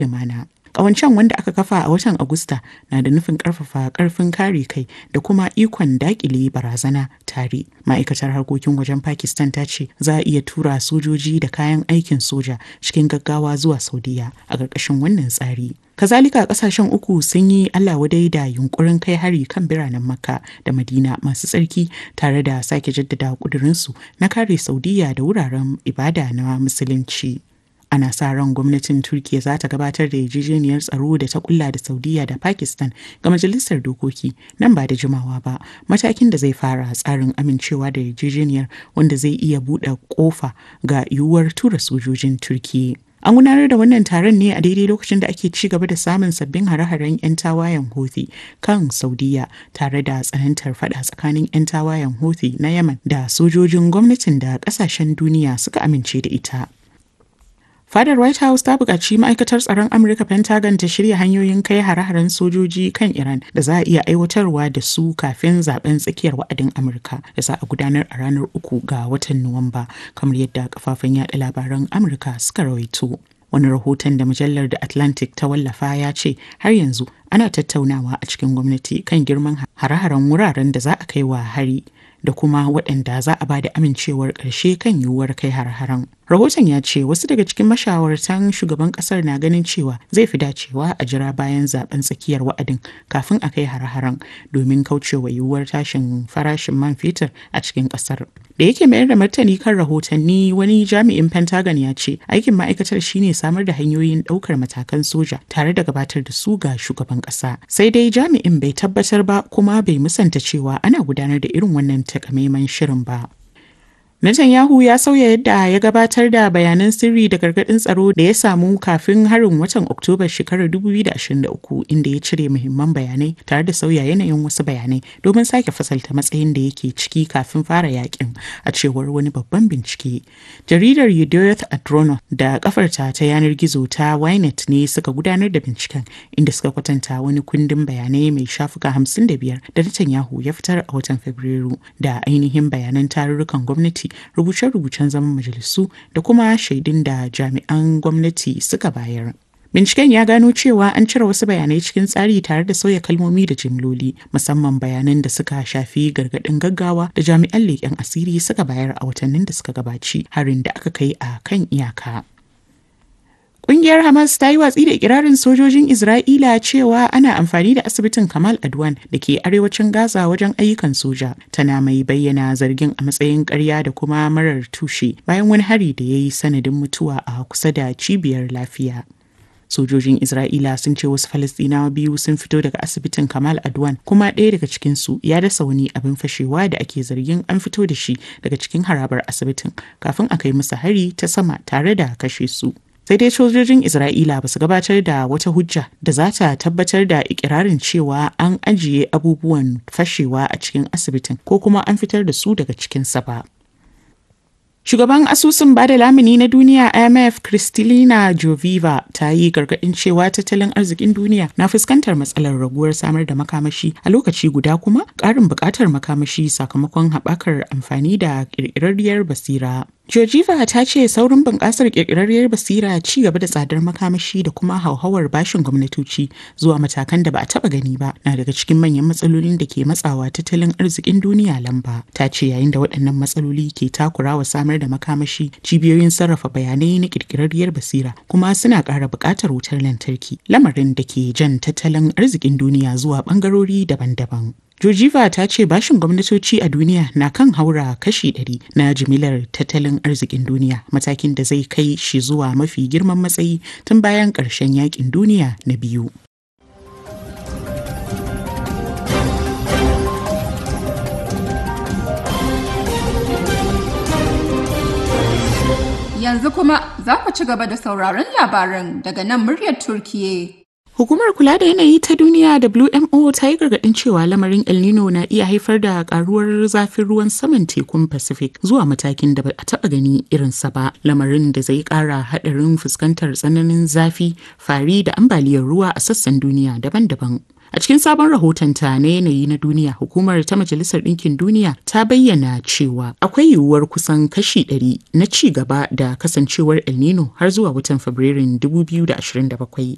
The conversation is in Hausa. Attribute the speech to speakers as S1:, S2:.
S1: lumana. Ƙawancen wanda aka kafa a watan Agusta na da nufin ƙarfafa ƙarfin kare kai da kuma ikon daƙile barazana tare. Ma'aikatar harkokin wajen Pakistan ta ce za a iya tura sojoji da kayan aikin soja cikin gaggawa zuwa Saudiya a ƙarƙashin wannan tsari. Kazalika ƙasashen uku sun yi Allah wadai da yunkurin kai hari kan biranen Makka da Madina masu tsarki tare da sake jaddada ƙudurinsu na kare Saudiya da wuraren ibada na Musulunci. ana sa ran gwamnatin turkiya za ta gabatar da yarjejeniyar tsaro da ta kulla da saudiya da pakistan ga majalisar dokoki nan ba da jimawa ba matakin da zai fara tsarin amincewa da yarjejeniyar wanda zai iya buɗe kofa ga yiwuwar tura sojojin turkiya An gudanar da wannan taron ne a daidai lokacin da ake ci gaba da samun sabbin hare-haren 'yan tawayen Houthi kan Saudiya tare da tsanantar fada tsakanin 'yan tawayen Houthi na Yemen da sojojin gwamnatin da kasashen duniya suka amince da ita. Fadar White House ta buƙaci ma'aikatar tsaron Amurka Pentagon ta shirya hanyoyin kai hare-haren sojoji kan Iran da za a iya aiwatarwa da su kafin zaben tsakiyar wa'adin Amurka da za a gudanar a ranar uku ga watan Nuwamba kamar yadda kafafen yada labaran Amurka suka rawaito. Wani rahoton da mujallar The Atlantic ta wallafa ya ce har yanzu ana tattaunawa a cikin gwamnati kan girman hare-haren wuraren da za a kai wa hari. da kuma waɗanda za a ba da amincewar ƙarshe kan yiwuwar kai har-haren. Rahoton ya ce wasu daga cikin mashawartan shugaban ƙasar na ganin cewa zai fi dacewa a jira bayan zaben tsakiyar wa'adin kafin a kai har-haren domin kaucewa yiwuwar tashin farashin man fetur a cikin ƙasar. Da yake mayar da martani kan rahotanni wani jami'in Pentagon ya ce aikin ma'aikatar shine samar da hanyoyin ɗaukar matakan soja tare da gabatar da su ga shugaban ƙasa. Sai dai jami'in bai tabbatar ba kuma bai musanta cewa ana gudanar da irin wannan takamaiman shirin ba. Netanyahu ya sauya yadda ya gabatar da bayanan sirri da gargaɗin tsaro da ya samu kafin harin watan Oktoba shekarar 2023 inda ya cire muhimman bayanai tare da sauya yanayin wasu bayanai domin sake fasalta matsayin da yake ciki kafin fara yakin a cewar wani babban bincike. Jaridar Yedioth Adrono da kafarta ta yanar gizo ta Ynet ne suka gudanar da binciken inda suka kwatanta wani kundin bayanai mai shafuka 55 da Netanyahu ya fitar a watan Fabrairu da ainihin bayanan tarurrukan gwamnati rubuce-rubucen zaman majalisu da kuma shaidun da jami'an gwamnati suka bayar. Binciken ya gano cewa an cire wasu bayanai cikin tsari tare da sauya kalmomi da jimloli, musamman bayanan da suka shafi gargaɗin gaggawa da jami'an leƙen asiri suka bayar a watannin da suka gabaci harin da aka kai a kan iyaka. Ƙungiyar Hamas ta yi watsi da ikirarin sojojin Isra'ila cewa ana amfani da asibitin Kamal Adwan da ke arewacin Gaza wajen ayyukan soja. Tana mai bayyana zargin a matsayin ƙarya da kuma marar tushe bayan wani hari da ya yi sanadin mutuwa a kusa da cibiyar lafiya. Sojojin Isra'ila sun ce wasu Falastinawa biyu sun fito daga asibitin Kamal Adwan kuma ɗaya daga cikinsu ya dasa wani abin fashewa da ake zargin an fito da shi daga cikin harabar asibitin kafin a kai musu hari ta sama tare da kashe su. sai dai sojojin isra'ila ba su gabatar da wata hujja da za ta tabbatar da ikirarin cewa an ajiye abubuwan fashewa a cikin asibitin ko kuma an fitar da su daga cikinsa ba Shugaban asusun bada lamuni na duniya IMF Kristalina Joviva ta yi gargaɗin cewa tattalin arzikin duniya na fuskantar matsalar raguwar samar da makamashi a lokaci guda kuma ƙarin buƙatar makamashi sakamakon haɓakar amfani da ƙirƙirarriyar basira. Georgieva ta ce saurin bunƙasar ƙirƙirarriyar basira ci gaba da tsadar makamashi da kuma hauhawar bashin gwamnatoci zuwa matakan da ba a taɓa gani ba na daga cikin manyan matsalolin da ke matsawa tattalin arzikin duniya lamba. Ta ce yayin da waɗannan matsaloli ke takurawa samar da makamashi cibiyoyin sarrafa bayanai na ƙirƙirarriyar basira kuma suna ƙara buƙatar wutar lantarki lamarin da ke jan tattalin arzikin duniya zuwa ɓangarori daban-daban. Georgieva ta ce bashin gwamnatoci a duniya na kan haura kashi 100 na jimilar tattalin arzikin duniya matakin da zai kai shi zuwa mafi girman matsayi tun bayan ƙarshen yakin duniya na biyu.
S2: Yanzu kuma za ku ci gaba da sauraron labaran daga nan muryar Turkiye.
S1: Hukumar kula da yanayi ta duniya WMO ta yi gargaɗin cewa lamarin El Nino na iya haifar da karuwar zafin ruwan saman tekun Pacific zuwa matakin da ba a taɓa gani irinsa ba. Lamarin da zai ƙara haɗarin fuskantar tsananin zafi, fari da ambaliyar ruwa a sassan duniya daban-daban. A cikin sabon rahotonta na yanayi na duniya, hukumar ta Majalisar Ɗinkin Duniya ta bayyana cewa akwai yiwuwar kusan kashi 100 na ci gaba da kasancewar El Nino har zuwa watan Fabrairun 2027